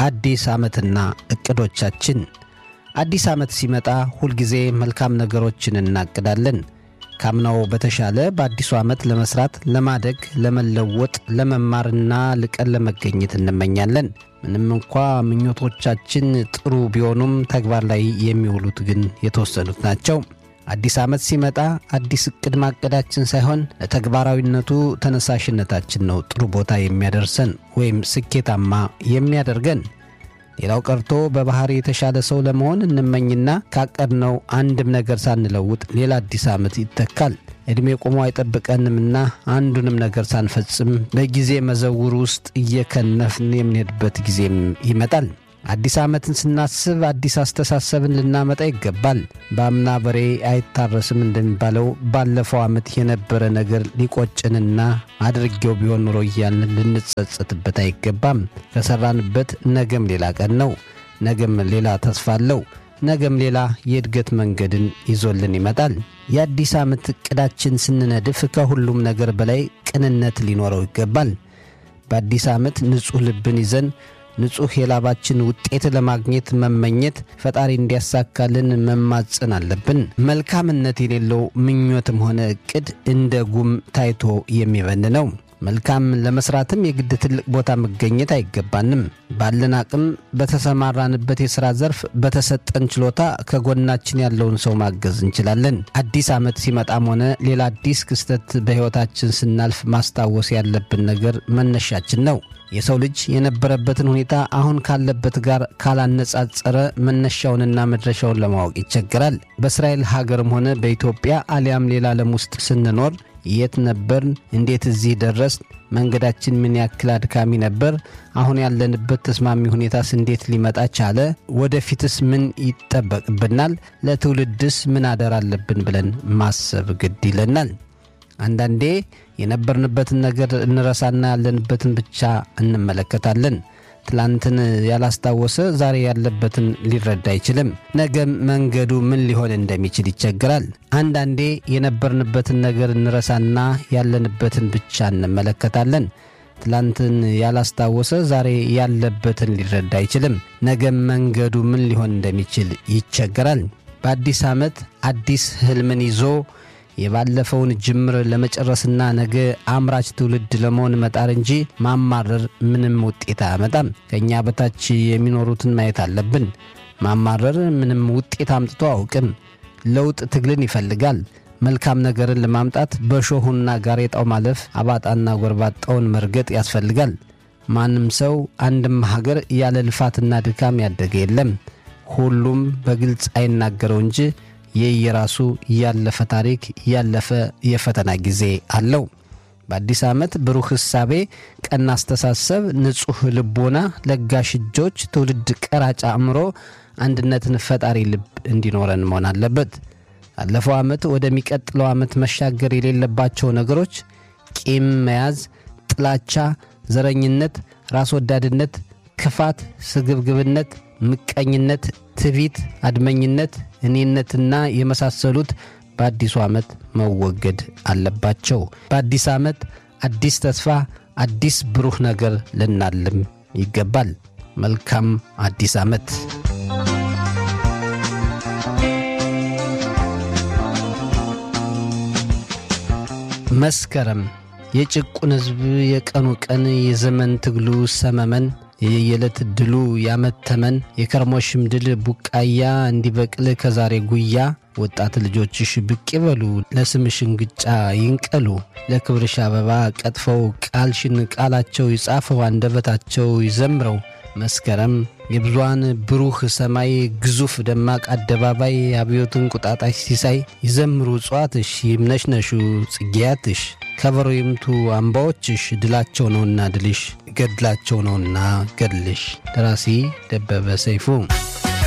አዲስ ዓመትና ዕቅዶቻችን። አዲስ ዓመት ሲመጣ ሁልጊዜ መልካም ነገሮችን እናቅዳለን። ካምናው በተሻለ በአዲሱ ዓመት ለመስራት፣ ለማደግ፣ ለመለወጥ፣ ለመማርና ልቀን ለመገኘት እንመኛለን። ምንም እንኳ ምኞቶቻችን ጥሩ ቢሆኑም ተግባር ላይ የሚውሉት ግን የተወሰኑት ናቸው። አዲስ ዓመት ሲመጣ አዲስ ዕቅድ ማቀዳችን ሳይሆን ለተግባራዊነቱ ተነሳሽነታችን ነው ጥሩ ቦታ የሚያደርሰን ወይም ስኬታማ የሚያደርገን። ሌላው ቀርቶ በባህሪ የተሻለ ሰው ለመሆን እንመኝና ካቀድነው አንድም ነገር ሳንለውጥ ሌላ አዲስ ዓመት ይተካል። ዕድሜ ቆሞ አይጠብቀንምና አንዱንም ነገር ሳንፈጽም በጊዜ መዘውር ውስጥ እየከነፍን የምንሄድበት ጊዜም ይመጣል። አዲስ ዓመትን ስናስብ አዲስ አስተሳሰብን ልናመጣ ይገባል። በአምና በሬ አይታረስም እንደሚባለው ባለፈው ዓመት የነበረ ነገር ሊቆጭንና አድርጌው ቢሆን ኑሮ እያልን ልንጸጸትበት አይገባም። ከሠራንበት ነገም ሌላ ቀን ነው። ነገም ሌላ ተስፋ አለው። ነገም ሌላ የእድገት መንገድን ይዞልን ይመጣል። የአዲስ ዓመት ዕቅዳችን ስንነድፍ ከሁሉም ነገር በላይ ቅንነት ሊኖረው ይገባል። በአዲስ ዓመት ንጹሕ ልብን ይዘን ንጹሕ የላባችን ውጤት ለማግኘት መመኘት፣ ፈጣሪ እንዲያሳካልን መማፀን አለብን። መልካምነት የሌለው ምኞትም ሆነ ዕቅድ እንደ ጉም ታይቶ የሚበን ነው። መልካም ለመስራትም የግድ ትልቅ ቦታ መገኘት አይገባንም። ባለን አቅም በተሰማራንበት የሥራ ዘርፍ በተሰጠን ችሎታ ከጎናችን ያለውን ሰው ማገዝ እንችላለን። አዲስ ዓመት ሲመጣም ሆነ ሌላ አዲስ ክስተት በሕይወታችን ስናልፍ ማስታወስ ያለብን ነገር መነሻችን ነው። የሰው ልጅ የነበረበትን ሁኔታ አሁን ካለበት ጋር ካላነጻጸረ መነሻውንና መድረሻውን ለማወቅ ይቸግራል። በእስራኤል ሀገርም ሆነ በኢትዮጵያ አሊያም ሌላ ዓለም ውስጥ ስንኖር የት ነበርን? እንዴት እዚህ ደረስ? መንገዳችን ምን ያክል አድካሚ ነበር? አሁን ያለንበት ተስማሚ ሁኔታስ እንዴት ሊመጣ ቻለ? ወደፊትስ ምን ይጠበቅብናል? ለትውልድስ ምን አደራ አለብን ብለን ማሰብ ግድ ይለናል። አንዳንዴ የነበርንበትን ነገር እንረሳና ያለንበትን ብቻ እንመለከታለን። ትላንትን ያላስታወሰ ዛሬ ያለበትን ሊረዳ አይችልም። ነገም መንገዱ ምን ሊሆን እንደሚችል ይቸግራል። አንዳንዴ የነበርንበትን ነገር እንረሳና ያለንበትን ብቻ እንመለከታለን። ትላንትን ያላስታወሰ ዛሬ ያለበትን ሊረዳ አይችልም። ነገም መንገዱ ምን ሊሆን እንደሚችል ይቸገራል። በአዲስ ዓመት አዲስ ሕልምን ይዞ የባለፈውን ጅምር ለመጨረስና ነገ አምራች ትውልድ ለመሆን መጣር እንጂ ማማረር ምንም ውጤት አያመጣም። ከእኛ በታች የሚኖሩትን ማየት አለብን። ማማረር ምንም ውጤት አምጥቶ አውቅም። ለውጥ ትግልን ይፈልጋል። መልካም ነገርን ለማምጣት በሾሁና ጋሬጣው ማለፍ፣ አባጣና ጎርባጣውን መርገጥ ያስፈልጋል። ማንም ሰው አንድም ሀገር ያለ ልፋትና ድካም ያደገ የለም። ሁሉም በግልጽ አይናገረው እንጂ የየራሱ ያለፈ ታሪክ ያለፈ የፈተና ጊዜ አለው። በአዲስ ዓመት ብሩህ ሕሳቤ፣ ቀና አስተሳሰብ፣ ንጹሕ ልቦና፣ ለጋሽ እጆች፣ ትውልድ ቀራጭ አእምሮ፣ አንድነትን ፈጣሪ ልብ እንዲኖረን መሆን አለበት። ካለፈው ዓመት ወደሚቀጥለው ዓመት መሻገር የሌለባቸው ነገሮች ቂም መያዝ፣ ጥላቻ፣ ዘረኝነት፣ ራስ ወዳድነት፣ ክፋት፣ ስግብግብነት፣ ምቀኝነት፣ ትዕቢት፣ አድመኝነት፣ እኔነትና የመሳሰሉት በአዲሱ ዓመት መወገድ አለባቸው። በአዲስ ዓመት አዲስ ተስፋ፣ አዲስ ብሩህ ነገር ልናልም ይገባል። መልካም አዲስ ዓመት። መስከረም የጭቁን ሕዝብ የቀኑ ቀን የዘመን ትግሉ ሰመመን የየዕለት ድሉ ያመተመን የከርሞ ሽምድል ቡቃያ እንዲበቅል ከዛሬ ጉያ ወጣት ልጆችሽ ብቅ ይበሉ ለስምሽ እንግጫ ይንቀሉ ለክብርሽ አበባ ቀጥፈው ቃልሽን ቃላቸው ይጻፈው አንደበታቸው ይዘምረው መስከረም የብዙሃን ብሩህ ሰማይ ግዙፍ ደማቅ አደባባይ አብዮትን ቁጣጣሽ ሲሳይ ይዘምሩ እጽዋትሽ ይምነሽነሹ ጽጌያትሽ ከበሮ ይምቱ አምባዎችሽ ድላቸው ነውና ድልሽ ገድላቸው ነውና ገድልሽ። ደራሲ ደበበ ሰይፉ